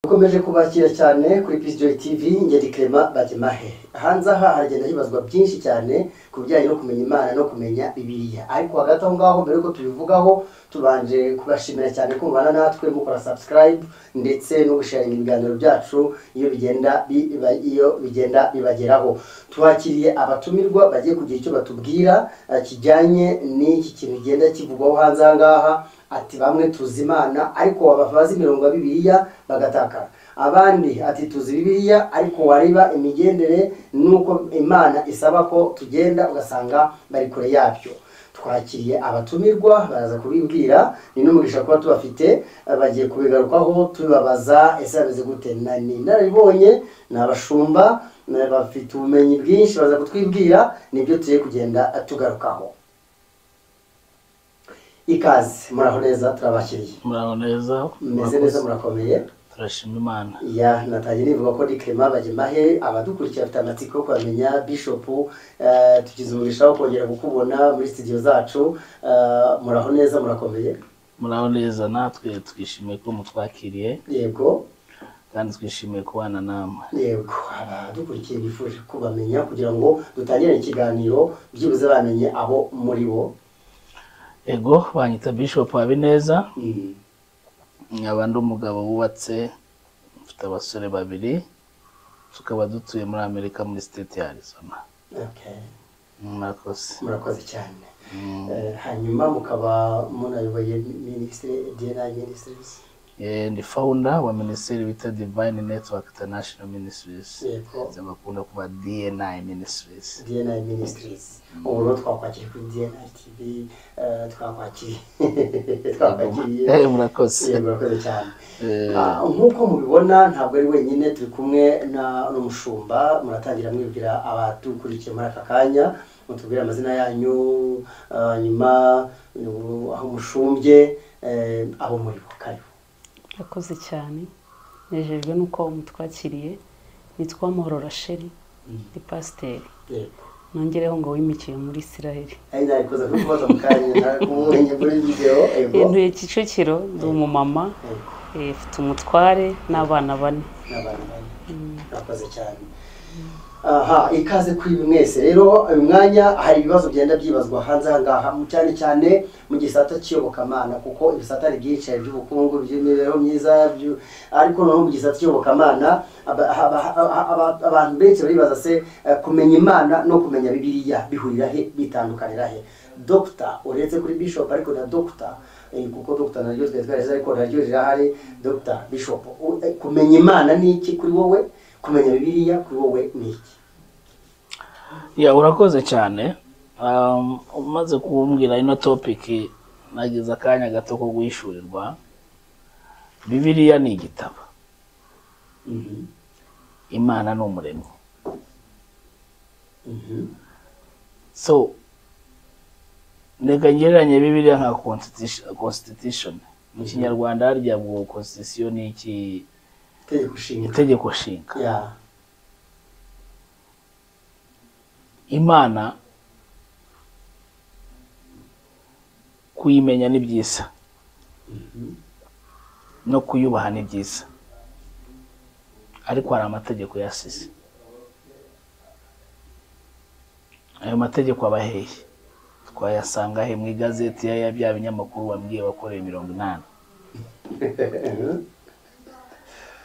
dukomeje kubakira cyane kuri Peace Joy TV Ngeri Clement Bademahe hanze aha haragenda hibazwa byinshi cyane ku bijyanye no kumenya Imana no kumenya Bibiliya ariko hagati aho ngaho mbere yuko tubivugaho tubanje kubashimira cyane kumvana natwe mukora subscribe ndetse no gusharinga ibiganiro byacu iyo bigenda biba iyo bigenda bibageraho twakiriye abatumirwa bagiye kugira icyo batubwira eh, kijyanye n'iki kintu genda kivugwaho hanze aha ngaha ati bamwe tuzi imana ariko wabafaza imirongo ya bibiliya bagataka abandi ati tuzi bibiliya ariko wareba imigendere n'uko imana isaba ko tugenda ugasanga bari kure yabyo twakiriye abatumirwa baraza kubibwira ni n'umugisha kuba tubafite eh, bagiye kubigarukaho tubibabaza ese bameze gute na ni narabibonye ni abashumba eh, bafite ubumenyi bwinshi baza kutwibwira nibyo tugiye kugenda tugarukaho ikaze muraho neza turabakiriye muraho neza meze neza murakomeye turashima imana ya natangiye nivuga ko dikrema bagemahe abadukurikira bafite amatsiko yo kuhamenya bishopu eh, tugize umugisha wo kongera kukubona muri studio zacu eh, muraho neza murakomeye muraho neza natwe twishimiye ko mutwakiriye yego kandi twishimiye kubana namwe yego abadukurikiye bifuje kubamenya kugira ngo dutangire ikiganiro byibuze bamenye aho muri bo ego banyita bishop habineza Mm, nkaba ndi umugabo wubatse mfite abasore babiri tukaba dutuye muri amerika muri state ya arizona okay. mwakoze murakoze cyane Mm. Eh, hanyuma mukaba munayoboye minisitiri dna ministries Eh, ndi founder wa minisiteri bita divine network international ministries Yego. bakunda kuba dni ministries dna ministries ubu rero twakwakiriye kuri dna tv eh, twakwakiriye twakwakiriye Eh, murakoze Yego, urakoze cyane Eh, Ah, nk'uko mubibona ntabwo ari wenyine turi kumwe na n'umushumba muratangira mwibwira abadukurikiye muri aka kanya mutubwire amazina yanyu ah, nyuma uh, aho mushumbye eh, abo muri bo karibu yakoze cyane nejejwe n'uko mutwakiriye nitwa Muhoro Rasheli ni pasiteri yego nongereho ngo wimikiye muri isiraheli ari nabikoze kubibaza mu kanya ntabwo muri video yego ntuye kicukiro ndi umumama Yego. eh, mfite umutware n'abana bane n'abantu bane bakoze cyane aha ikaze kuri buri mwese rero uyu mwanya hari ibibazo bigenda byibazwa hanze aha ngaha mu- cyane cyane mu gisata cy'iyobokamana kuko ibisata ni byinshi hari iby'ubukungu iby'imibereho myiza ibyu- ariko noneho mu gisata cy'iyobokamana aba- aba- aba- aba- abantu benshi baribaza se eh, kumenya imana no kumenya bibiliya bihurira he bitandukanira he dogita uretse kuri bishop ariko na dogita Eh, kuko dogita naryo twegereza ariko naryo rirahari dogita bishop U- eh, kumenya imana ni iki kuri wowe kumenya bibiliya kuri wowe ni iki ya urakoze cyane Um, umaze kumbwira ino topic nagize akanya gato ko guhishurirwa bibiliya ni igitabo Mhm, imana ni umuremyi mhm, so reka ngereranye bibiliya nka constitution- constitution mu kinyarwanda harya ngo constitution ni iki itegeko nshinga itegeko nshinga ya imana kuyimenya ni byiza no kuyubaha ni byiza ariko hari amategeko yasize ayo mategeko aba hehe twayasanga he mu igazeti ya ya bya binyamakuru wambwiye wakoreye mirongo inani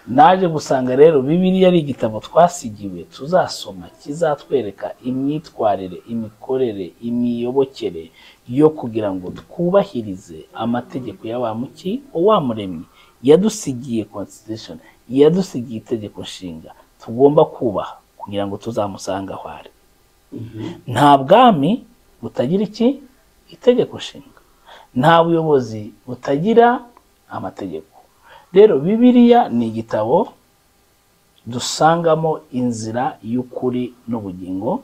naje gusanga rero bibiliya ari igitabo twasigiwe tuzasoma kizatwereka imyitwarire imikorere imiyobokere yo kugira ngo twubahirize amategeko ya wa muki wa muremyi yadusigiye constitution yadusigiye itegeko nshinga tugomba kubaha kugira ngo tuzamusanga aho ari Mhm, nta bwami butagira iki itegeko nshinga nta buyobozi butagira amategeko rero bibiliya ni igitabo dusangamo inzira y'ukuri n'ubugingo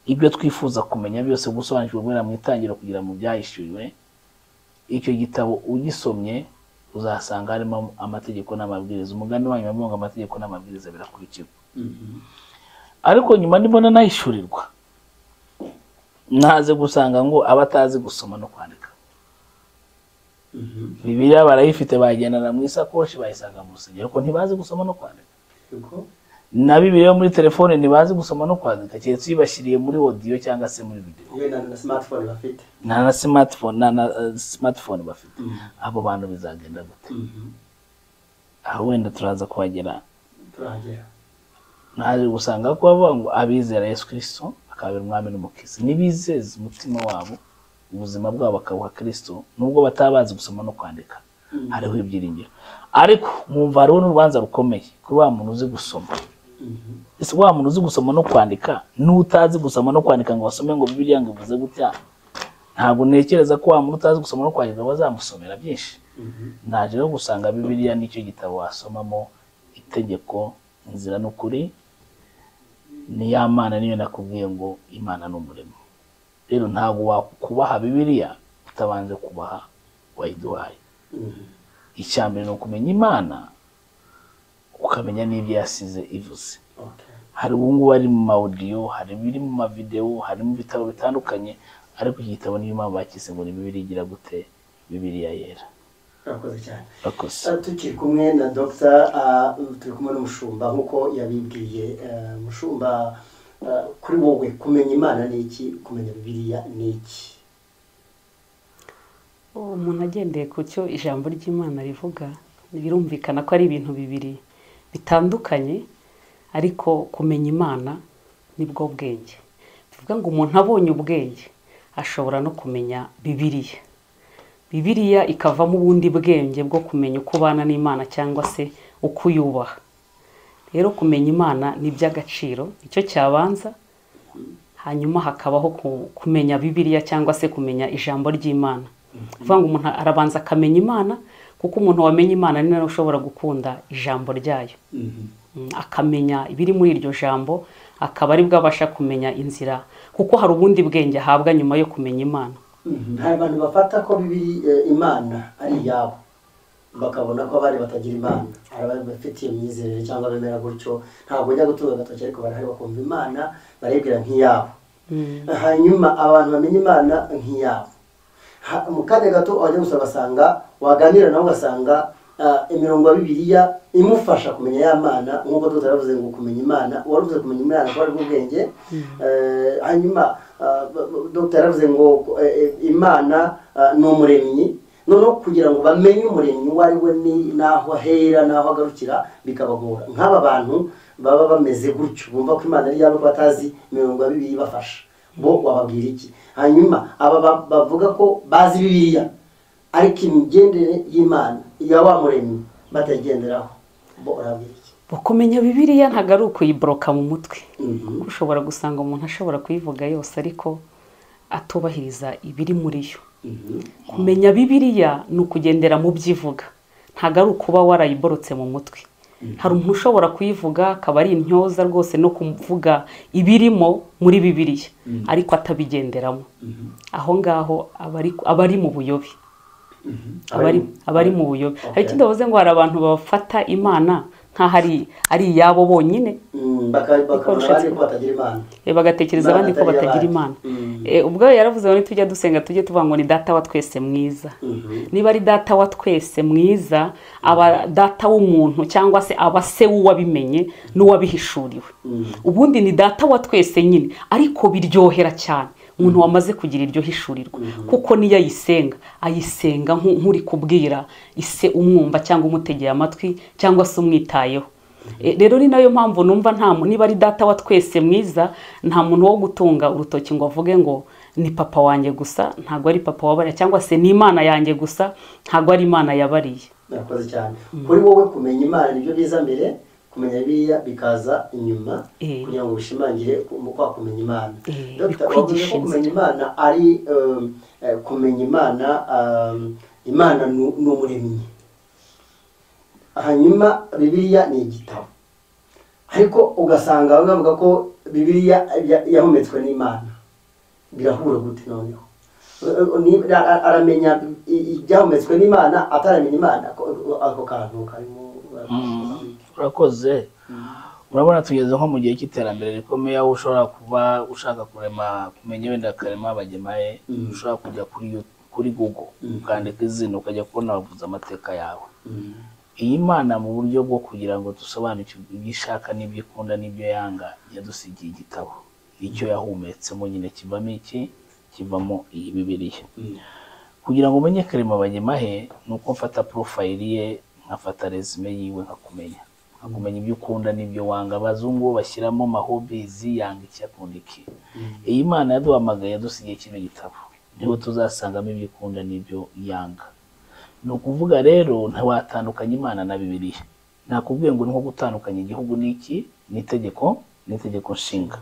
ibyo twifuza kumenya byose gusobanukirwa guhera mu itangiriro kugira mu byahishuriwe icyo gitabo ugisomye uzasanga harimo amategeko n'amabwiriza umugani wanyu bavuga ngo amategeko n'amabwiriza birakurikirwa mhm, ariko nyuma ndibona nahishurirwa naze gusanga ngo abatazi gusoma no kwandika bibiliya barayifite bagendana mu isakoshi bayisanga mu rusengero ariko ntibazi gusoma no kwandika Yuko? na bibiliya yo muri telefone ntibazi gusoma no kwandika keretse uyibashyiriye muri odiyo cyangwa se muri video yewe na na smartphone bafite nta na smartphone nta na eh, smartphone bafite abo bantu bizagenda gute aho wenda turaza kuhagera turahagera naje gusanga ko bavuga ngo abizera yesu kirisito akabera umwami n'umukiza nibizeza umutima wabo ubuzima bwabo bakabuha kirisito nubwo bataba bazi gusoma no kwandika Mhm. hariho ibyiringiro ariko mwumva hariho n'urubanza rukomeye kuri wa muntu uzi gusoma Mhm. ese wa muntu uzi gusoma no kwandika n'utazi gusoma no kwandika ngo wasome ngo bibiliya ngo ivuze gutya ntabwo ntekereza ko wa muntu utazi gusoma no kwandika bazamusomera byinshi Mhm. naje rero gusanga bibiliya nicyo gitabo wasomamo itegeko inzira n'ukuri ni ya mana niyo nakubwiye ngo imana ni umurimo rero ntabwo wakubaha bibiliya utabanje kubaha wayiduhaye Mhm. icya mbere ni ukumenya imana ukamenya n'ibyo yasize ivuze Okay. hari ubu ngubu ari mu mawudiyo hari ibiri mu mavidewo hari mu bitabo bitandukanye ariko iki gitabo niyo mpamvu bakise ngo ni bibiri igira gute bibiliya yera Urakoze cyane bakoze Ah, tukiri kumwe na dogita ah, turi kumwe n'umushumba nk'uko yabibwiye Ah, umushumba ah, kuri wowe kumenya imana ni iki kumenya bibiliya ni iki uwo muntu agendeye ku cyo ijambo ry'imana rivuga birumvikana ko ari ibintu bibiri bitandukanye ariko kumenya imana nibwo bwenge bivuga ngo umuntu abonye ubwenge ashobora no kumenya bibiliya bibiliya ikavamo ubundi bwenge bwo kumenya uko ubana n'imana cyangwa se uko uyubaha rero kumenya imana ni iby'agaciro icyo cyabanza hanyuma hakabaho ku- kumenya bibiliya cyangwa se kumenya ijambo ry'imana kuvuga ngo umuntu arabanza akamenya imana kuko umuntu wamenye imana ni nawe ushobora gukunda ijambo ryayo Mm, akamenya ibiri muri iryo jambo akaba aribwo abasha kumenya inzira kuko hari ubundi bwenge ahabwa nyuma yo kumenya imana Mhm. hari abantu bafata ko bibiri eh, imana ari iyabo bakabona ko abari batagira imana hari abari bafite iyo myizerere cyangwa bemera gutyo ntabwo ujya gutunga agatoki ariko barahari bakumva imana barayibwira nk'iyabo Mm. hanyuma abantu bamenya imana nk'iyabo Ha- mu kanya gato abajya gusa basanga waganira nawe ugasanga ah, imirongo ya bibiliya imufasha kumenya ya mana nk'uko tutaravuze ngo kumenya imana uwaruvuze kumenya imana ko ari ubwenge Eh, hanyuma ah, b- b- dr yaravuze ngo eh, eh, imana ah, ni umuremyi noneho kugira ngo bamenye umuremyi uwo ari we ni- n'aho ahera n'aho agarukira bikabagora nk'aba bantu baba bameze gutyo bumva ko imana ari iyabo ko batazi imirongo ya bibiliya ibafasha bo wababwira iki hanyuma aba ba- bavuga ko bazi bibiliya ariko imigendere y'imana iya wa muremyi batayigenderaho bo urababwira iki Bo kumenya bibiliya ntabwo ari ukuyiboroka mu mutwe Mhm. ushobora gusanga umuntu ashobora kuyivuga yose ariko atubahiriza ibiri muri yo Mhm. kumenya bibiliya ni ukugendera mu byo ivuga ntabwo ari ukuba warayiborotse mu mutwe hari umuntu ushobora kuyivuga akaba ari intyoza rwose no kuvuga ibirimo muri bibiliya ariko atabigenderamo aho ngaho aba ari- aba ari mu buyobe abari abari mu buyobe Okay. hari icyo ndavuze ngo hari abantu bafata imana nk'aho ari- ari iyabo bonyine Mm, baka- bakabona Ubushake. abandi ko batagira imana Eh, bagatekereza Imana abandi ko atari batagira iy'abandi. imana Mm. Eh, ubwo yaravuze ngo nitujya dusenga tujye tuvuga ngo ni data wa twese mwiza Mhm. niba ari data wa twese mwiza aba data w'umuntu cyangwa se aba se w'uwabimenye n'uwabihishuriwe Mm. ubundi ni data wa twese nyine ariko biryohera cyane umuntu wamaze kugira iryo hishurirwa kuko niyo ayisenga ayisenga nku- nk'uri kubwira ise umwumva cyangwa umutegeye amatwi cyangwa se umwitayeho E, rero ni nayo mpamvu numva nta mu- niba ari data wa twese mwiza nta muntu wo gutunga urutoki ngo avuge ngo ni papa wanjye gusa ntabwo ari papa wabariya cyangwa se ni imana yanjye gusa ntabwo ari imana yabariye murakoze cyane kuri wowe kumenya imana nibyo biza mbere kumenya biriya bikaza inyuma Eh. kugira ngo bishimangire mu kwa kumenya imana Eh, Dr. kwigisha wavuze ko inzira. kumenya imana ari um, eh, kumenya imana um, imana ni- ni umuremyi hanyuma bibiliya ni igitabo ariko ugasanga bamwe bavuga ko bibiliya ya- yahumetswe n'imana birahura gute noneho Ni- ara- aramenya i- ibyahumetswe n'imana ataramenya imana Ako- ako kantu karimo urakoze urabona tugeze nko mu gihe cy'iterambere rikomeye aho ushobora kuba ushaka kurema kumenya wenda karema abagemaye ushobora kujya kuri Yo- kuri google ukandika izina ukajya kubona bavuze amateka yawe iyi mana mu buryo bwo kugira ngo dusobanukirwe ibyo ishaka n'ibyo ikunda n'ibyo yanga yadusigiye igitabo icyo yahumetsemo nyine kivamo iki kivamo iyi bibiliya kugira ngo umenye karema banyemahe ni uko mfata porofayiri ye nkafata resume yiwe nkakumenya nkakumenya ibyo ukunda n'ibyo wanga abazungu bashyiramo mahobizi yanga iki akunda iki iyi mana yaduhamagaye yadusigiye kino gitabo niho tuzasangamo ibyo ukunda n'ibyo yanga ni ukuvuga rero ntiwatandukanya imana na bibiliya nakubwiye ngo ni nko gutandukanya igihugu n'iki n'itegeko n'itegeko nshinga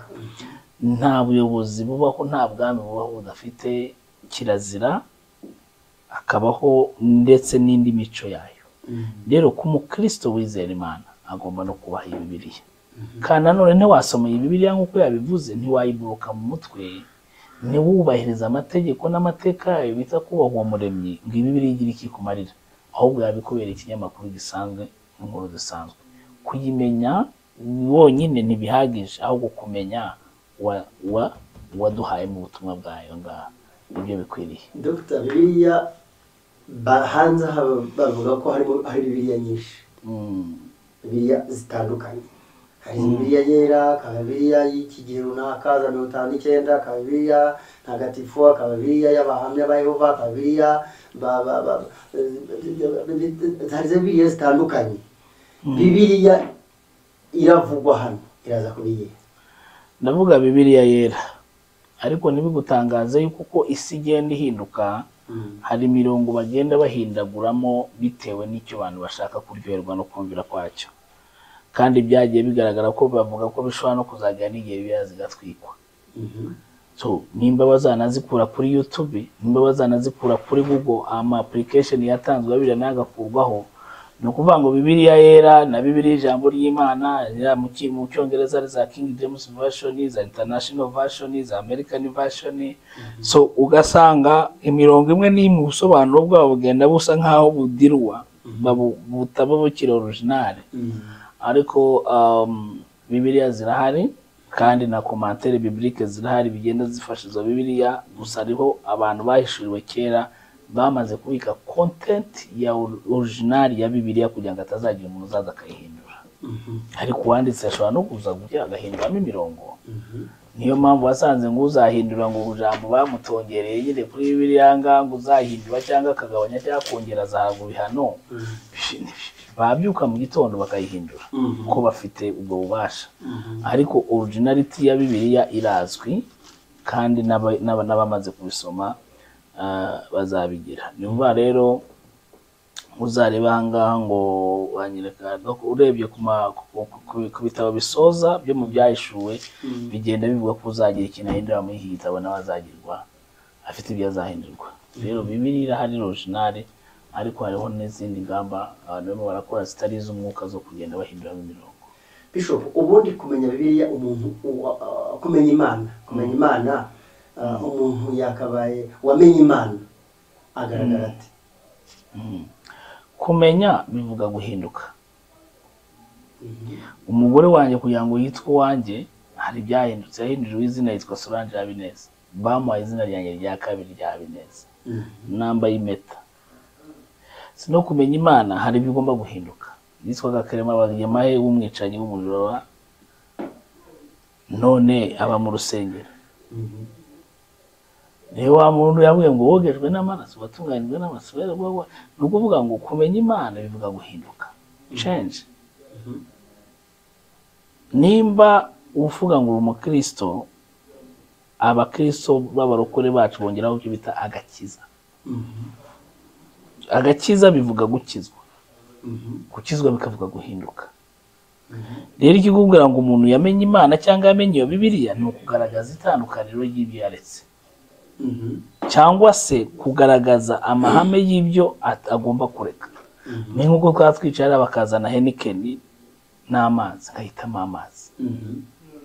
nta buyobozi bubaho nta bwami bubaho budafite kirazira akabaho ndetse n'indi mico yayo rero ku mukristo wizera imana agomba no kubaha iyi bibiliya kandi nanone ntiwasoma iyi bibiliya nk'uko yabivuze ntiwayiburuka mu mutwe ntiwubahirize amategeko n'amateka yayo bita kubaha uwo muremyi ngo ibibiri igira iki kumarira ahubwo yabikubera ikinyamakuru gisanzwe n'inkuru zisanzwe kuyimenya wonyine ntibihagije ahubwo kumenya waduhayemo ubutumwa bwayo ngaha nibyo bikwiriye dr bibiliya ba- hanze aha bavuga ko harimo hari bibiliya nyinshi bibiliya zitandukanye hari bibiliya yera hakaba bibiliya y'iki gihe runaka za mirongo itanu n'icyenda hakaba bibiliya ntagatifu hakaba bibiliya y'abahamya ba yehova hakaba bibiliya ba- ba- ba- hari za bibiliya zitandukanye bibiliya iravugwa hano iraza kuri yera ndavuga bibiliya yera ariko ntibigutangaze yuko uko isi igenda ihinduka hari imirongo bagenda bahindaguramo bitewe n'icyo abantu bashaka kuryoherwa no kumvira kwacyo kandi byagiye bigaragara ko bavuga ko bishobora no kuzajya n'igihe bibiliya zigatwikwa so nimba bazanazikura kuri yutube nimba bazanazikura kuri google ama application yatanzwe ya bibiliya nayo agakurwaho ni ukuvuga ngo bibiliya yera na bibiliya ijambo ry'imana ya mu Cy- mu cyongereza ari za king james version za international version za american version so ugasanga imirongo imwe n'imwe ubusobanuro bwabo bugenda busa nk'aho budirwa babu- butaba bukiri originale ariko um, bibiliya zirahari kandi na komantere bibilike zirahari bigenda zifasha izo bibiliya gusa hariho abantu bahishuriwe kera bamaze kubika content ya or- original ya bibiliya kugira ngo atazagira umuntu uzaza akayihindura ariko uwanditse ashobora no kuza kugira agahinduramo imirongo niyo mpamvu wasanze ngo uzahindura ngo ijambo bamutongereye nyine kuri bibiliya ngaha ngo uzahindura cyangwa akagabanya cyangwa akongera azahabwa ibihano babyuka mu gitondo bakayihindura ko bafite ubwo bubasha ariko originality ya bibiliya irazwi kandi n'aba- n'aba- n'abamaze kubisoma ah, bazabigira ni ukuvuga rero uzareba ahangaha ngo wanyereka no- urebye ku ma- ku- ku- ku bitabo bisoza byo mu byahishuwe bigenda bivuga ko uzagira ikintu ahindura muri iki gitabo nawe azagirwa afite ibyo azahindurwa rero bibiri irahari originale ariko hariho n'izindi ngamba abantu barimo barakora zitari iz'umwuka zo kugenda bahinduramo imirongo bishop ubundi kumenya bibiliya umuntu uwa- uh, kumenya imana kumenya imana uh, umuntu yakabaye wamenye imana agaragara ati kumenya bivuga guhinduka umugore wanjye kugira ngo yitwe uwanjye hari ibyahindutse yahinduriwe izina yitwa solange habineza bamuhaye izina ryanjye rya kabiri rya habineza nambaye impeta si no kumenya imana hari ibyo ugomba guhinduka yitwaga karema bagemahe w'umwicanyi w'umuriro wa none aba mu rusengero niyo wa muntu yabwiye ngo wogejwe n'amaraso watunganijwe n'amaraso rero bwa- bwa- ni ukuvuga ngo kumenya imana bivuga guhinduka change nimba uvuga ngo uri umukristo abakristo b'abarokore bacu bongeraho icyo bita agakiza agakiza bivuga gukizwa gukizwa bikavuga guhinduka rero ikikubwira ngo umuntu yamenye imana cyangwa yamenye iyo bibiliya ni ukugaragaza itandukaniro ry'ibyo yaretse cyangwa se kugaragaza amahame y'ibyo at- agomba kureka ni nk'uko twaba twicara bakazana henikeni n'amazi nkahitamo amazi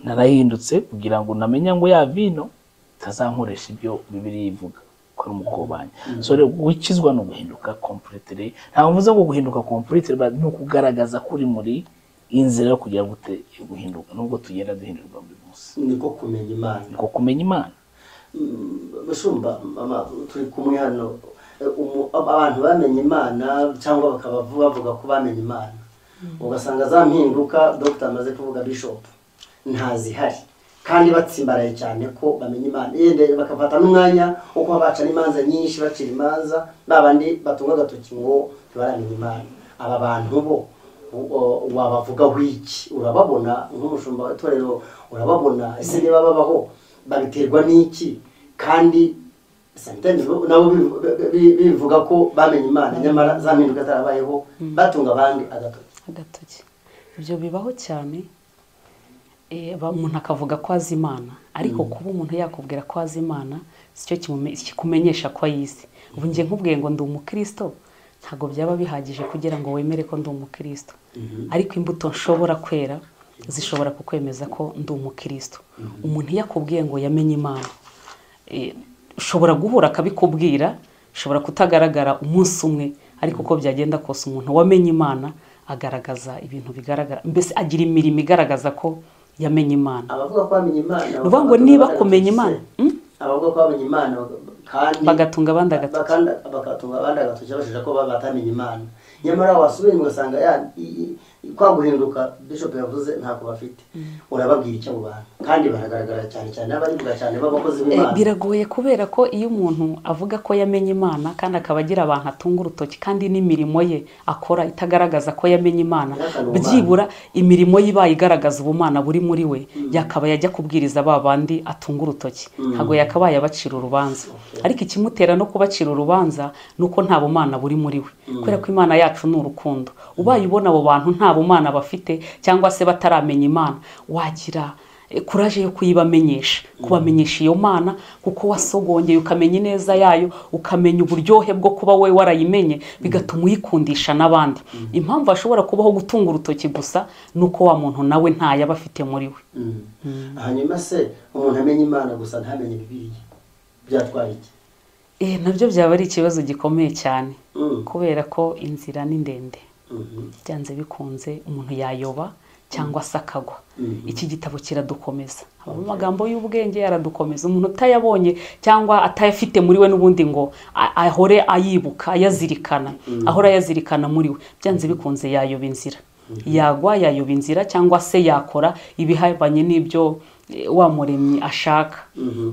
narahindutse kugira ngo namenye ngo ya vino itazankoresha ibyo bibiri ivuga ko ari umukobanyi so rero gukizwa ni uguhinduka completely ntabwo mvuze ngo guhinduka completely but ni ukugaragaza ko uri muri inzira yo kugira gute yo guhinduka nubwo tugenda duhindurwa buri munsi niko kumenya imana niko kumenya imana mushumba mama turi kumwe hano umu- abantu bamenye imana cyangwa bakaba bavuga ko bamenye imana ugasanga za mpinduka dogita amaze kuvuga bishop ntazihari kandi batsimbaraye cyane ko bamenya imana yenda bakafata n'umwanya wo kuba bacana imanza nyinshi bacira imanza ba bandi batunga agatoki ngo ntibaramenya imana aba bantu bo u- wabavugaho iki urababona nk'umushumba w'itorero urababona ese niba babaho babiterwa n'iki kandi Sometimes bo- nabo bivu- bi- bi- bivuga ko bamenye imana nyamara za mpinduka zarabayeho batunga abandi agatoki agatoki ibyo bibaho cyane eh, ba- umuntu akavuga ko azi imana ariko kuba umuntu yakubwira ko azi imana sicyo kimume- kikumenyesha ko ayizi ubu njye nkubwiye ngo ndi umukristo ntabwo byaba bihagije kugira ngo wemere ko ndi umukristo ariko imbuto nshobora kwera zishobora kukwemeza ko ndi umukristo umuntu iyo akubwiye ngo yamenye imana eh, ushobora guhura akabikubwira ushobora kutagaragara umunsi umwe ariko uko byagenda kose umuntu wamenye imana agaragaza ibintu bigaragara mbese agira imirimo igaragaza ko yamenye imana abavuga ko bamenye imana Ni ukuvuga ngo batunga niba abandi kumenya agatoki se. Imana, abavuga ko bamenye imana bag- kandi Bagatunga abandi agatoki. bakanda- bagatunga abandi agatoki babashije ko baba batamenye imana nyamara wasubiye inyuma ugasanga ya- i- i- kwa guhinduka bishop yavuze ntako bafite urababwira icyo abo bantu kandi baragaragara cyane cyane n'abarivuga cyane b'abakozi Eh, b'imana biragoye kubera ko iyo umuntu avuga ko yamenye imana kandi akaba agira abantu atunga urutoki kandi n'imirimo ye akora itagaragaza ko yamenye imana Yahakana ubumana. byibura imirimo ye ibaye igaragaza ubumana buri muri we yakaba yajya kubwiriza ba bandi atunga urutoki ntabwo yakabaye abacira urubanza ariko ikimutera no kubacira urubanza ni uko nta bumana buri muri we kubera ko imana yacu ni urukundo ubaye ubona abo bantu nta bumana bafite cyangwa se bataramenya imana wagira E, kuraje yo kuyibamenyesha kubamenyesha iyo mana kuko wasogongeye ukamenya ineza yayo ukamenya uburyohe bwo kuba we warayimenye bigatuma uyikundisha n'abandi impamvu ashobora kubaho gutunga urutoki gusa ni uko wa muntu nawe ntayaba afite muri we Mm. hanyuma se umuntu amenye imana gusa ntamenye bibiliya byatwara iki Eh, nabyo byaba ari ikibazo gikomeye cyane Mm. kubera ko inzira ni ndende Mhm. byanze bikunze umuntu yayoba cyangwa se akagwa Mhm. iki gitabo kiradukomeza habamo amagambo y'ubwenge yaradukomeza umuntu utayabonye cyangwa atayafite muri we n'ubundi ngo a- ahore ayibuka ayazirikana ahore ayazirikana muri we byanze bikunze yayoba inzira yagwa yayoba inzira cyangwa se yakora ibihabanye n'ibyo eh, wamuremye ashaka Mhm.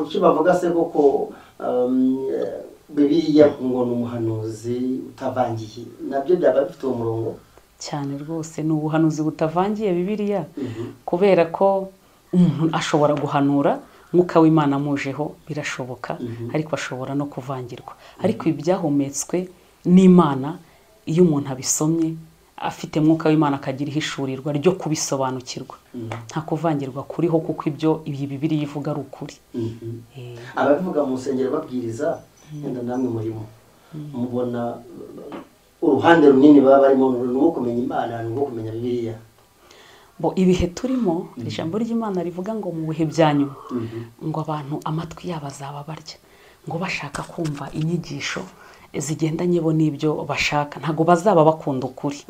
uki bavuga se koko um, bibiliya ngo ni umuhanuzi utavangiye nabyo byaba bifite uwo murongo cyane rwose ni ubuhanuzi butavangiye bibiliya kubera ko umuntu ashobora guhanura mwuka w'imana amujeho birashoboka ariko ashobora no kuvangirwa ariko ibi byahumetswe n'imana iyo umuntu abisomye afite mwuka w'imana akagira ihishurirwa ryo kubisobanukirwa nta kuvangirwa kuriho kuko ibyo iyi bibiriya ivuga ari ukuri Mhm. Eh, ababivuga mu nsengero babwiriza yenda namwe murimo mubona uruhande runini baba barimo ni urwo kumenya imana ni urwo kumenya bibiliya bo ibihe turimo ijambo ry'imana rivuga ngo mu bihe bya nyuma ngo abantu amatwi yabo azaba barya ngo bashaka kumva inyigisho zigendanye bo n'ibyo bashaka ntabwo bazaba bakunda ukuri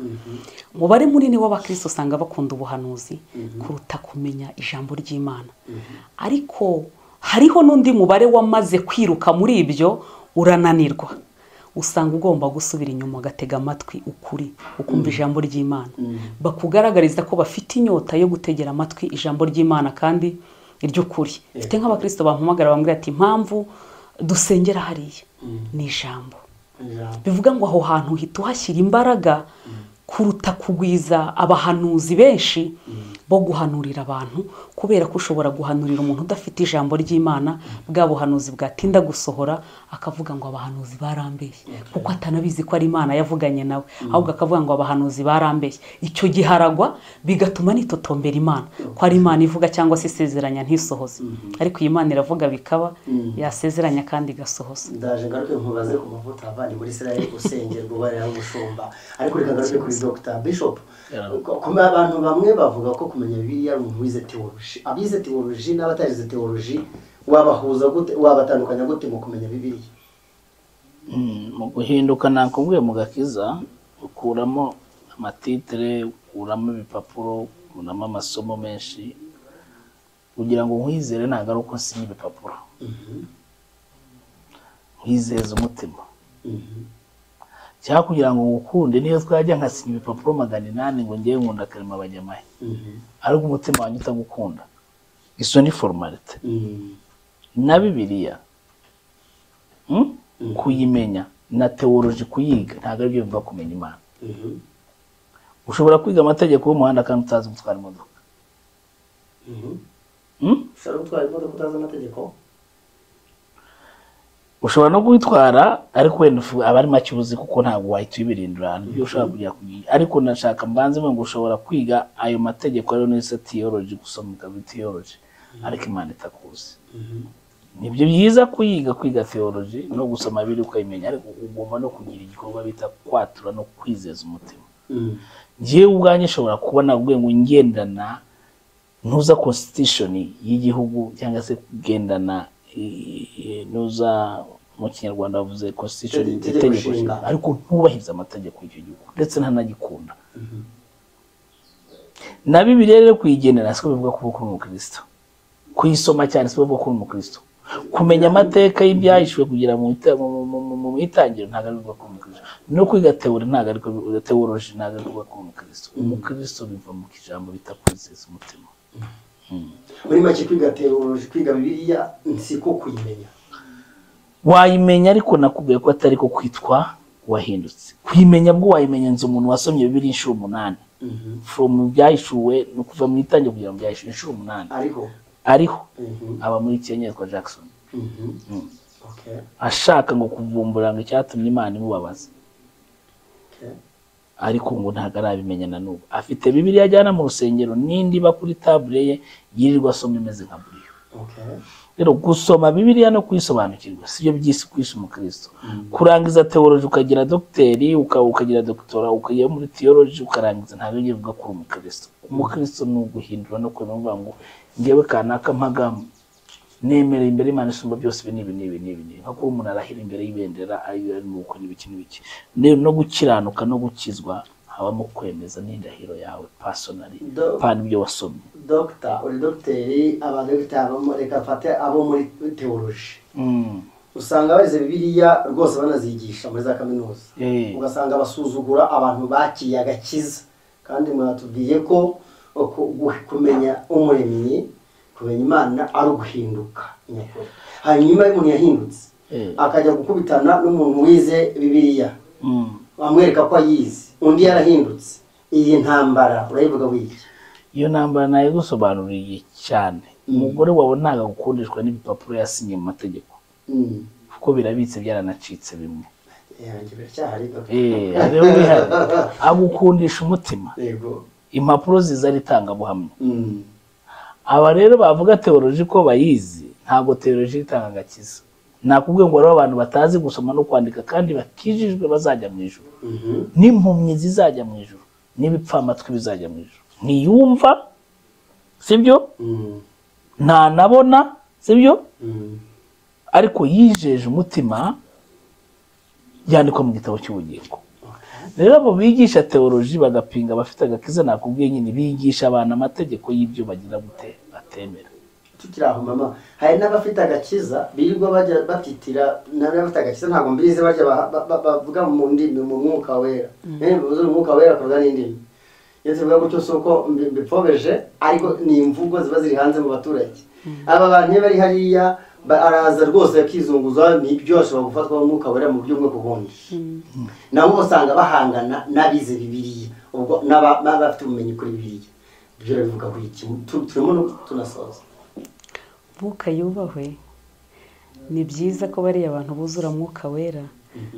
umubare munini w'abakristo usanga bakunda ubuhanuzi kuruta kumenya ijambo ry'imana ariko hariho n'undi mubare wamaze kwiruka muri ibyo urananirwa usanga ugomba gusubira inyuma ugatega amatwi ukuri ukumva ijambo ry'imana bakugaragariza ko bafite inyota yo gutegera amatwi ijambo ry'imana kandi iry'ukuri mfite nk'abakristo bampamagara bambwira ati impamvu dusengera hariya ni ijambo Ijambo. bivuga ngo aho hantu uhita uhashyira imbaraga kuruta kugwiza abahanuzi benshi bo guhanurira abantu kubera ko ushobora guhanurira umuntu udafite ijambo ry'imana bwa buhanuzi bwatinda gusohora akavuga ngo abahanuzi barambeshye kuko atanabizi ko ari imana yavuganye nawe ahubwo akavuga ngo abahanuzi barambeshye icyo gihe aragwa bigatuma nitotombera imana ko ari imana ivuga cyangwa se isezeranya ntisohoze ariko iyi imana iravuga bikaba yasezeranya kandi igasohoza ndaje ngaruke nkubaze ku mavuta avanye muri israel usengerwa ubarera umushumba ariko reka ngaruke kuri dr bishop kuma abantu bamwe bavuga ko kumenya bibiliya ari umuntu wize teoloji abize teoloji n'abatarize teoloji wabahuza gute wabatandukanya gute mu kumenya bibiliya Mm, mu guhinduka nakubwiye mu gakiza ukuramo amatitire ukuramo ibipapuro ukuramo amasomo menshi kugira ngo nkwizere ntabwo ari uko nsinya ibipapuro wizeza umutima cyangwa kugira ngo ngukunde niyo twajya nkasinya ibipapuro magana inani ngo ngewe nkunda karema bajyamahe ariko umutima wanjye utagukunda izo ni formalite na bibiliya Mm? kuyimenya na tewoloji kuyiga ntabwo aribyo bivuga kumenya imana ushobora kwiga amategeko y'umuhanda kandi utazi gutwara imodoka Mm? ushobora gutwara imodoka utazi amategeko ushobora no kuyitwara ariko wenda ufu- aba ari make ubuzi kuko ntabwo wahita uyibirindura ahantu ibyo ushobora kujya kuyiga ariko nashaka mbanze mwe ngo ushobora kwiga ayo mategeko ariyo nese tiyoloji gusoma ukaba tiyoloji ariko imana itakuzi nibyo byiza kuyiga kwiga theology no gusoma biri ukayimenya ariko ugomba no kugira igikorwa bita kwatura no kwizeza umutima ngewe ubwanjye nshobora kubona ubwe ngo ngendana ntuza constitution y'igihugu cyangwa se kugendana i- i- ntuza mu kinyarwanda bavuze constitution Itegeko itegeko nshinga. nshinga ariko ntubahiriza amategeko y'icyo gihugu ndetse ntanagikunda na bibiliya rero kuyigendera siko bivuga kuba kuri umukristo kuyisoma cyane siko bivuga kuri umukristo kumenya amateka y'ibyahishuwe kugira mu ita- mu- mu- mu- mu- mu itangiriro ntabwo ari bivuga kuri umukristo no kwiga teori ntabwo ari teoloji ntabwo ari bivuga kuri umukristo umukristo biva mu ijambo bita kwizeza umutima muri make kwiga tewoloji kwiga bibiliya siko kuyimenya wayimenya ariko nakubwiye ko atari ko kwitwa wahindutse kuyimenya bwo wayimenya nzi umuntu wasomye bibiri inshuro umunani from byahishuwe ni ukuva mu itangira kugira ngo byahishuwe inshuro umunani ariko ariho Mhm. aba muri kenya yitwa jackson Mhm. Okay. ashaka ngo kuvumbura ngo icyatumye imana imubabaza Okay. ariko ngo ntabwo arabimenya na n'ubu afite bibiri ajyana mu rusengero n'indi iba kuri tabure ye yirirwa asoma imeze nka buriyo Okay. rero gusoma bibiliya no kuyisobanukirwa sibyo byisi kwisi umukristo kurangiza teoloji ukagira dogiteri uka- ukagira dogitora ukajya muri tiyoloji ukarangiza ntabwo ibyo bivuga kuri umukristo umukristo ni uguhindura no kureba uvuga ngo ngewe kanaka mpagamo nemereye imbere y'imana isumba byose ibi n'ibi n'ibi n'ibi n'ibi nko kuba umuntu arahira imbere y'ibendera ayo arimo gukora ibiki n'ibiki Ne- no gukiranuka no gukizwa habamo kwemeza n'indahiro yawe pasonari Do- pana ibyo wasomye Dr. uri dogiteri abadogiteri bo muri- reka mfate abo muri teoloji Mm. usanga barize bibiliya rwose banazigisha muri za kaminuza Eh. ugasanga basuzugura abantu bakiye agakiza kandi mwatubwiye ko ku- gu- kumenya umuremyi kumenya imana ari uguhinduka nyakuri hanyuma iyo umuntu yahindutse Eh. akajya gukubitana n'umuntu wize bibiliya Mm. bamwereka ko ayizi undi yarahindutse iyi ntambara urayivuga wiki iyo ntambara nayo gusobanuriye cyane umugore wawe ntabwo agukundishwa n'ibipapuro yasinye mu mategeko Mm. kuko birabitse byaranacitse bimwe yanjye biracyahari doc. Eh, hariho wihari agukundisha umutima yego impapuro ziza ari itangabuhamya Mm. aba rero bavuga teoloji ko bayizi ntabwo teoloji itanga agakiza nakubwiye ngo hariho abantu batazi gusoma no kwandika kandi bakijijwe bazajya mu ijuru Mhm. n'impumyi zizajya mu ijuru n'ibipfamatwi bizajya mu ijuru ntiyumva sibyo Mm. ntanabona sibyo Mm. ariko yijeje umutima yandikwa mu gitabo cy'ubugingo rero abo bigisha teoloji bagapinga bafite agakiza nakubwiye nyine bigisha abantu amategeko y'ibyo bagira gute batemera tukiri aho mama hari n'abafite agakiza birirwa bajya batitira n'abafite agakiza ntabwo mbizi bajya ba- ba- ba- bavuga mu ndimi mu mwuka wera Eh, bivuze umwuka wera kuvuga n'indimi iyo tuvuga gutyo si uko mbi- mbipfobeje ariko ni imvugo ziba ziri hanze mu baturage aba bantu iyo bari hariya ba- araza rwose akizunguza nibyo ashobora gufatwa n'umwuka wera mu buryo bwo kubundi nabo usanga bahangana n'abize bibiliya ubwo n'aba- n'abafite ubumenyi kuri bibiliya ibyo bivuga ku iki Tu- turimo no tunasoza mwuka yubahwe ni byiza ko bariya abantu buzura mwuka wera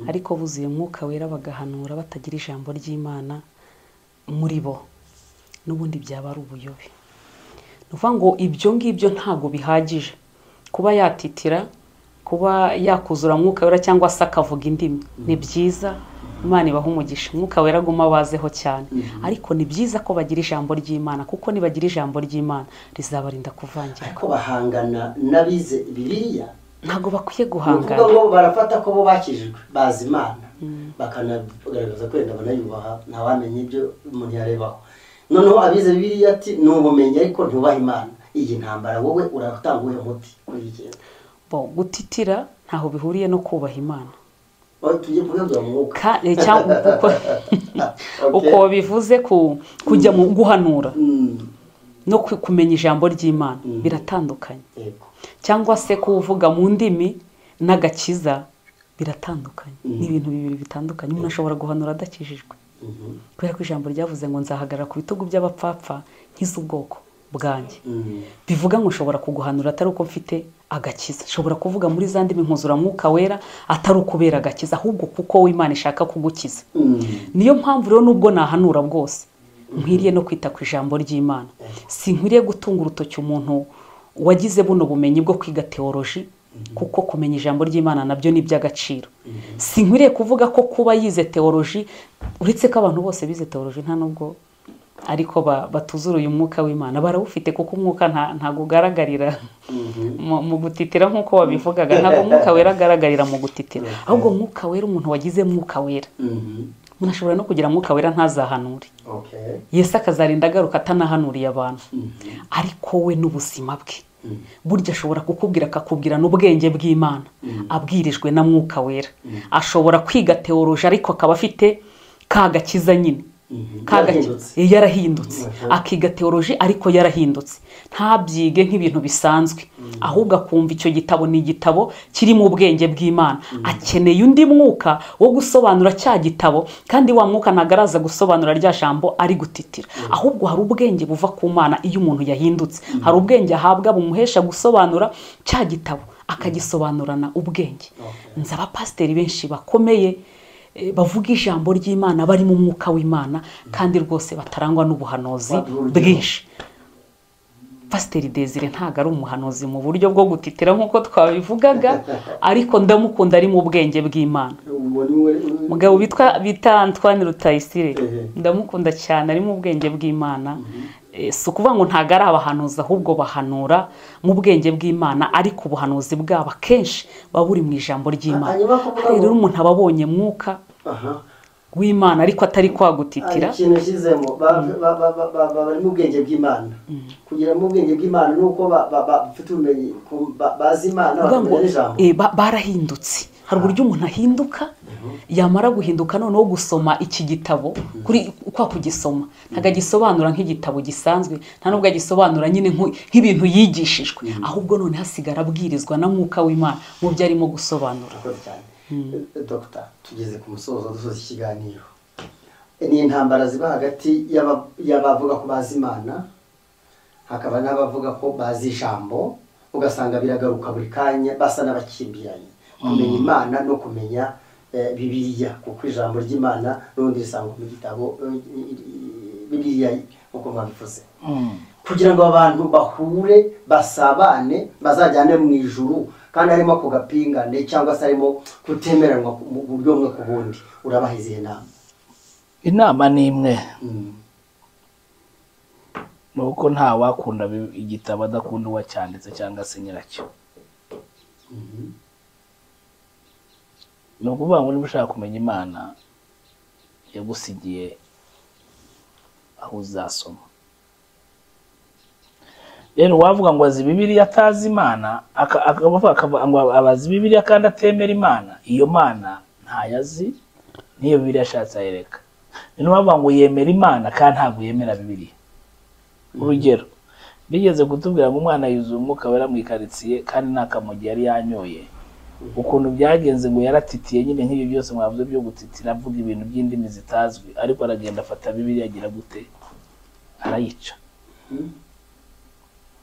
ariko buzuye mwuka wera bagahanura batagira ijambo ry'imana muri bo n'ubundi byaba ari ubuyobe ni ukuvuga ngo ibyo ngibyo ntabwo bihagije kuba yatitira kuba yakuzura mwuka wera cyangwa se akavuga indimi ni byiza imana ibaha umugisha umwuka wera aguma abazeho cyane ariko ni byiza ko bagira ijambo ry'imana kuko nibagira ijambo ry'imana rizabarinda kuvangira ariko bahangana n'abize bibiliya ntabwo bakwiye ni ukuvuga guhangana ngo barafata ko bo bakijijwe bazi imana bakanagaragaza ko wenda banayubaha ntawamenya ibyo umuntu yarebaho noneho abize bibiliya ati ni ubumenyi ariko ntubaha imana iyi ntambara wowe uratanga uwuhe muti kuri iyi ngendo bo gutitira ntaho bihuriye no kubaha imana aho tujye kunyabya mu mwuka Ka- eh, cyangwa uko, uko bivuze ku- kujya mu guhanura Mm, no ku- kumenya ijambo ry'imana Mhm. biratandukanye yego. cyangwa se kuvuga mu ndimi n'agakiza biratandukanye Mhm. ni ibintu bibiri bitandukanye umuntu ashobora guhanura adakijijwe Mhm, kubera ko ijambo ryavuze ngo nzahagarara ku bitugu by'abapfapfa nkize ubwoko bwanjye mm, bivuga ngo nshobora kuguhanura atari uko mfite agakiza nshobora kuvuga muri za ndimi nkuzuramuka wera atari ukubera agakiza ahubwo kuko w'imana ishaka kugukiza mm, niyo mpamvu rero nubwo nahanura bwose nkwiriye no kwita ku ijambo ry'imana sinkwiriye gutunga urutoki umuntu wagize buno bumenyi bwo kwiga teoloji kuko kumenya ijambo ry'imana nabyo ni iby'agaciro sinkwiriye kuvuga ko kuba yize teoloji uretse ko abantu bose bize teoloji nta nubwo ariko ba- batuzuruye umwuka w'imana barawufite kuko umwuka nta- ntago ugaragarira mhm. mu mu gutitira nk'uko wabivugaga ntabwo umwuka wera agaragarira mu gutitira ahubwo umwuka wera umuntu wagize mwuka wera Mhm, umuntu ashobora no kugira mwuka wera ntazahanure okay. yesu akazarinda agaruka atanahanuriye abantu Mhm, ariko we n'ubuzima bwe mhm, burya ashobora kukubwira akakubwira n'ubwenge bw'imana abwirijwe na mwuka wera ashobora kwiga teoloji ariko akaba afite ka gakiza nyine mhm. Ka gaki- Yarahindutse. Eh, yarahindutse Mhm. akiga teoloji ariko yarahindutse ntabyige nk'ibintu bisanzwe ahubwo akumva icyo gitabo ni igitabo kirimo ubwenge bw'imana akeneye undi mwuka wo gusobanura cya gitabo kandi wa mwuka ntabwo araza gusobanura rya jambo ari gutitira ahubwo hari ubwenge buva ku mana iyo umuntu yahindutse hari ubwenge ahabwa bumuhesha gusobanura cya gitabo akagisobanurana ubwenge Okay. nzi abapasiteri benshi bakomeye eh, bavuga ijambo ry'imana bari mu mwuka w'imana kandi rwose batarangwa n'ubuhanuzi Waduha urugero. bwinshi pasiteri desire ntabwo ari umuhanuzi mu buryo bwo gutitira nk'uko twabivugaga ariko ndamukunda ari mu bwenge bw'imana Uwo ni we- mugabo bitwa bita antoine rutayisire Ehe. ndamukunda cyane ari mu bwenge bw'imana Eh, si ukuvuga ngo ntabwo ari abahanuzi ahubwo bahanura mu bwenge bw'imana ariko ubuhanuzi bwabo akenshi buba buri mu ijambo ry'imana Hanyuma kuvuga Hari ngo- rero umuntu aba abonye mwuka Aha. w'imana ariko atari hari kwagutitira ikintu ushyizemo barimo ubwenge bw'imana kugira mu ubwenge bw'imana ni uko ba- ba- ba- bafite ubumenyi ku- ba- bazi imana Kuvuga ngo, bakamenya n'ijambo eh, ba- barahindutse hari uburyo umuntu ahinduka yamara guhinduka noneho gusoma iki gitabo kuri uko kugisoma ntabwo agisobanura nk'igitabo gisanzwe nta nubwo agisobanura nyine nk'u- nk'ibintu yigishijwe ahubwo none hasigara abwirizwa na mwuka w'imana mu byo arimo gusobanura murakoze cyane dogita tugeze ku musozo dusoza ikiganiro ni intambara ziba hagati y'aba- y'abavuga ko bazi imana hakaba n'abavuga ko bazi ijambo ugasanga biragaruka buri kanya basa n'abakimbiranye kumenya imana no kumenya eh, bibiliya kuko ijambo ry'imana n'ubundi risanga mu gitabo eh, bibiliya nk'uko mwabivuze Mm. kugira ngo abantu bahure basabane bazajyane mu ijuru kandi harimo ako gapingane cyangwa se harimo kutemeranywa ku- mu buryo bumwe ku bundi urabaha izihe nama inama ni imwe Mm. ni uko nta wakunda bi- igitabo adakunda uwacyanditse cyangwa se nyiracyo Mhm. ni ukuvuga ngo niba ushaka kumenya imana yagusigiye aho uzasoma rero uwavuga ngo azi bibiliya atazi imana aka- aka- bavuga akava- ngo abazi bibiliya kandi atemera imana iyo mana ntayazi n'iyo bibiliya ashatse ayereka ni n'uwavuga ngo yemera imana kandi ntabwo yemera bibiliya urugero bigeze kutubwira ngo umwana yuzuye umwuka wera mu ikaritsiye kandi nta kamugi yari yanyoye ukuntu byagenze ngo yaratitiye nyine nk'ibyo byose mwavuze byo gutitira avuga ibintu by'indimi zitazwi ariko aragenda afata bibiri agira gute arayica Mhm.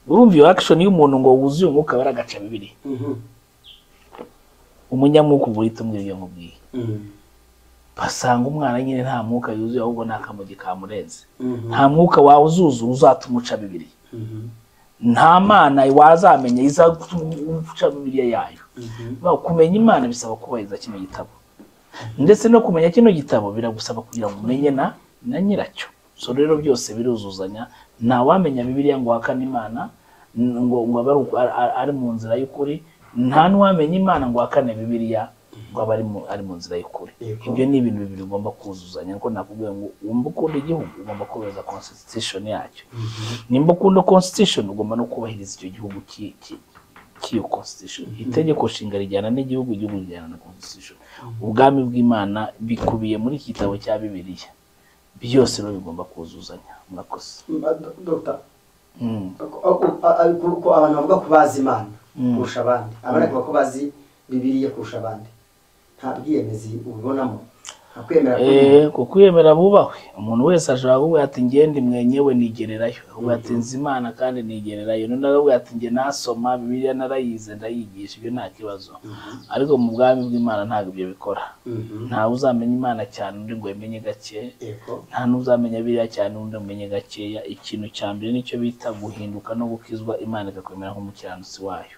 urumva iyo action y'umuntu ngo wuzuye umwuka wera agaca bibiri Mhm. umunyamwuka ubwo uhita umwira iyo nkubwiye Mhm. basanga umwana nyine nta mwuka yuzuye ahubwo nta kamugi kamurenze Mhm. nta mwuka wawe uzuzuye uzatuma uca bibiri Mhm. nta mana wazamenya izaguca bibiriya yayo Mhm. Ba- kumenya imana bisaba kubahiriza kino gitabo ndetse no kumenya kino gitabo biragusaba kugira ngo umenye na na nyiracyo so rero byose biruzuzanya nta wamenya bibiliya ngo uhakane imana n- ngo ngo abe ari uku- ari- ari- ari mu nzira y'ukuri nta n'uwamenya imana ngo ahakane bibiliya ngo abe ari mu- ari mu nzira y'ukuri Yego. ibyo ni ibintu bibiri ugomba kuzuzanya ariko nakubwira ngo wumva ukunda igihugu ugomba kubahiriza constitution yacyo nimba ukunda constitution ugomba no kubahiriza icyo gihugu ki- ki- cy'iyo constitution itegeko nshinga rijyana n'igihugu igihugu rijyana na constitution ubwami bw'imana bikubiye muri iki gitabo cya bibiliya byose rero bigomba kuzuzanya murakoze dogita abantu bavuga ko bazi imana kurusha abandi abandi bavuga ko bazi bibiliya kurusha abandi nta bwiyemezi ubibonamo nta kwemera Eh, ku kwiyemera bubahwe umuntu wese ashobora kuvuga ati ngende mwenyewe nigererayo ahubwo ati nzi imana kandi nigererayo none aravuga ati njye nasoma bibiliya narayize ndayigisha ibyo nta kibazo ariko mu bwami bw'imana ntabwo ibyo bikora Mhm. ntawe uzamenya imana cyane undi ngo yemenye gake Yego. nta n'uzamenya biriya cyane undi umenye gakeya ikintu cya mbere nicyo bita guhinduka no gukizwa imana ikakwemera nk'umukiranutsi wayo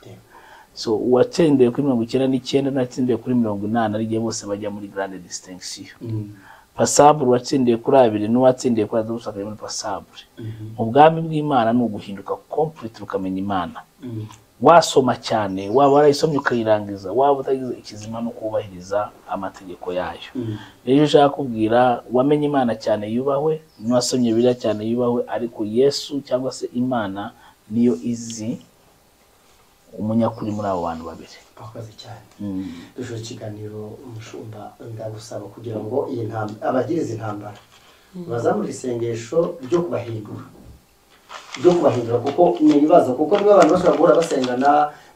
so uwatsindiye kuri mirongo icyenda n'icyenda n'uwatsindiye kuri mirongo inani ari ryo bose bajya muri grande distinction Mhm. pasabure uwatsindiye kuri abiri n'uwatsindiye kuri atatu bose bakajya muri pasabure Mhm. mu bwami bw'imana ni uguhinduka complete ukamenya imana Mhm. wasoma cyane waba warayisomye ukayirangiza waba utagize ikizima no kubahiriza amategeko yayo Mhm. rero icyo ushaka kubwira wamenye imana cyane yubahwe n'uwasomye biriya cyane yubahwe ariko yesu cyangwa se imana niyo izi umunyakuri muri abo bantu babiri Wakoze cyane Mm. dushobora ikiganiro umushumba ndagusaba kugira ngo iyi ntambara abagiriza intambara bazamure isengesho ryo kubahindura ryo kubahindura kuko ni ibibazo kuko niba abantu bashobora guhora basengana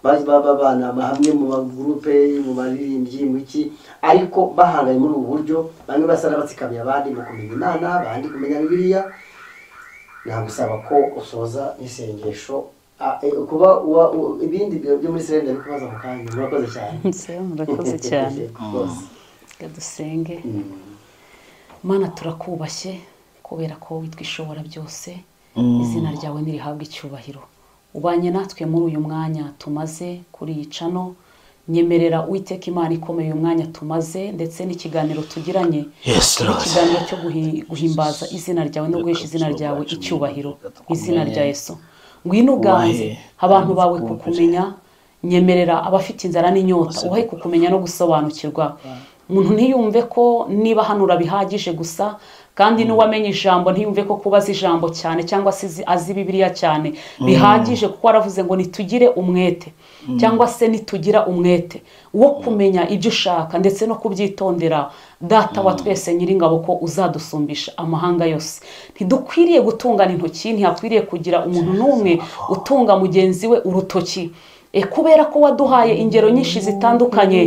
ba- ba- ba- banama hamwe mu magurupe mu baririmbyi mu iki ariko bahanganye muri ubu buryo bamwe basa n'abatsikamiye abandi mu kumenya imana abandi kumenya bibiliya nagusaba ko usoza n'isengesho Ah, eh, kuba uwa- u- ibindi byo byo muri serenda bikubaza mu kanya murakoze cyane murakoze cyane Rwose. reka dusenge Mm. mana turakubashye kubera ko witwishobora byose Mm. izina ryawe ntirihabwe icyubahiro ubanye natwe muri uyu mwanya tumaze kuri iyi cano nyemerera uwiteka imana ikomeye uyu mwanya tumaze ndetse n'ikiganiro tugiranye Yes, Lord. ikiganiro cyo guhi- guhimbaza izina ryawe no guhesha izina ryawe icyubahiro mu izina rya yesu ngwino uganze abantu bawe kukumenya nyemerera abafite inzara n'inyota uhe kukumenya no gusobanukirwa umuntu ntiyumve ko niba hano urabihagije gusa kandi n'uwamenye ijambo ntiyumve ko kuba azi ijambo cyane cyangwa se izi- azi bibiliya cyane bihagije kuko waravuze ngo nitugire umwete cyangwa se nitugira umwete wo kumenya ibyo ushaka ndetse no kubyitondera data wa twese nyiringabo ko uzadusumbisha amahanga yose ntidukwiriye gutungana intoki ntihakwiriye kugira umuntu n'umwe utunga mugenzi we urutoki E, kubera ko waduhaye ingero nyinshi zitandukanye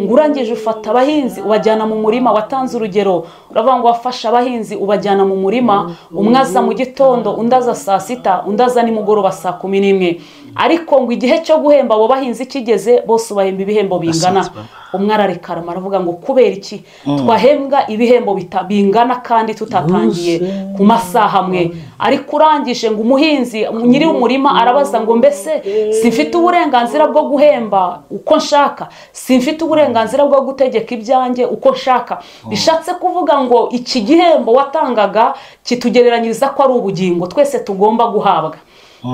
ngo urangije ufata abahinzi ubajyana mu murima watanze urugero uravuga ngo wafashe abahinzi ubajyana mu murima umwe aza mu gitondo undi aza saa sita undi aza nimugoroba saa kumi n'imwe ariko ngo igihe cyo guhemba abo bahinzi kigeze bose ubahemba ibihembo bingana Basanze baba- umwe ararikara aravuga ngo kubera iki twahembwa ibihembo bita- bingana kandi tutatangiye ku masaha amwe ariko urangije ngo umuhinzi nyiri umurima arabaza ngo mbese simfite uburenganzira bwo guhemba uko nshaka simfite uburenganzira bwo gutegeka ibyanjye uko nshaka bishatse kuvuga ngo iki gihembo watangaga kitugereranyiriza ko ari ubugingo twese tugomba guhabwa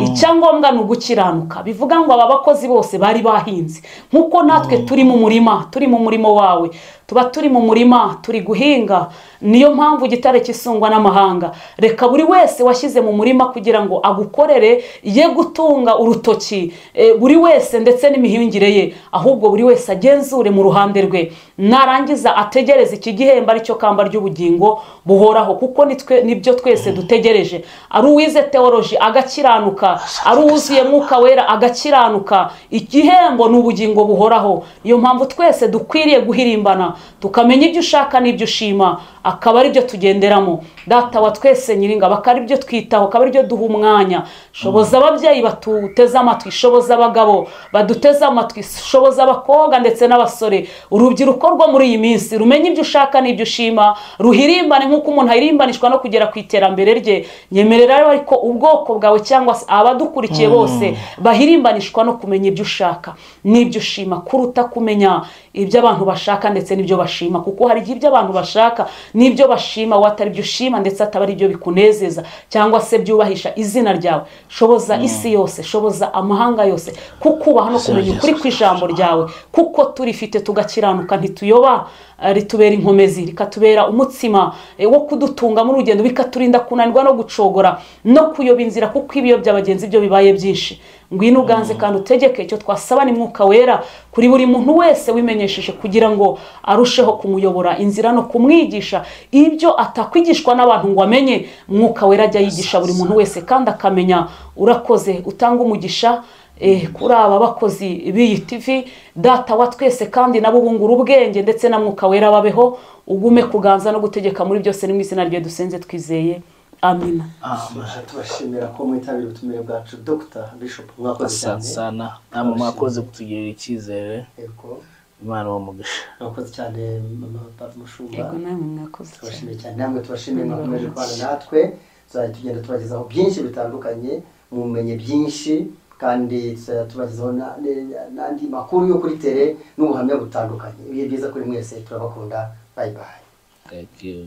icyangombwa ni ugukiranuka bivuga ngo aba bakozi bose bari bahinze nk'uko natwe turi mu murima turi mu murimo wawe tuba turi mu murima turi guhinga niyo mpamvu igitare kisungwa n'amahanga reka buri wese washyize mu murima kugira ngo agukorere ye gutunga urutoki eh, buri wese ndetse n'imihingire ye ahubwo buri wese agenzure mu ruhande rwe narangiza ategereze iki gihembo aricyo kamba ry'ubugingo buhoraho kuko nitwe nibyo twese dutegereje ari uwize teoloji agakiranuka ari uwuzuye mwuka wera agakiranuka igihembo ni ubugingo buhoraho iyo mpamvu twese dukwiriye guhirimbana tukamenya ibyo ushaka n'ibyo ushima akaba aribyo tugenderamo data wa twese nyiringa bakaba aribyo twitaho akaba aribyo duha umwanya shoboza ababyeyi batuteze amatwi shoboza abagabo baduteze amatwi shoboza abakobwa ndetse n'abasore urubyiruko rwo muri iyi minsi rumenye ibyo ushaka n'ibyo ushima ruhirimbane nk'uko umuntu ahirimbanishwa no kugera ku iterambere rye nyemerera rero ariko ubwoko bwawe cyangwa se abadukurikiye bose bahirimbanishwa no kumenya ibyo ushaka n'ibyo ushima kuruta kumenya ibyo abantu bashaka ndetse n'ibyo bashima kuko hari igihe ibyo abantu bashaka n'ibyo bashima wowe atari byo ushima ndetse ataba ari byo bikunezeza cyangwa se byubahisha izina ryawe shoboza isi yose shoboza amahanga yose kukubaha no kumenya ukuri kw'ijambo ryawe kuko turifite tugakiranuka ntituyoba eh, ritubera inkomezi rikatubera umutsima eh, wo kudutunga muri urugendo bikaturinda kunanirwa no gucogora no kuyoba inzira kuko ibiyobyabwenge bagenzi ibyo bibaye byinshi ngwino uganze kandi utegeke icyo twasaba ni mwuka wera kuri buri muntu wese wimenyesheje kugira ngo arusheho kumuyobora inzira no kumwigisha ibyo atakwigishwa n'abantu ngo amenye mwuka wera ajya yigisha buri muntu wese kandi akamenya urakoze utanga umugisha eh, kuri aba bakozi b'iyi tivi data wa twese kandi nabo bungura ubwenge ndetse na mwuka wera babeho ugume kuganza no gutegeka muri byose ni mu izina rye dusenze twizeye amina tubashimira ko mwitabira ubutumire bwacu dr bishop mwakoze cyane sana namwe mwakoze kutugirira icyizere yego imana uwo mugisha mwakoze cyane mama papa mushumba yego nawe mwakoze cyane tubashimiye cyane namwe tubashimiye mwakomeje kubana natwe tuzajya tugenda tubagezaho byinshi bitandukanye mumenye byinshi kandi tuzajya tubagezaho na- ne- n'andi makuru yo kuri tere n'ubuhamya butandukanye ibihe byiza kuri mwese turabakunda bayibaye Thank you.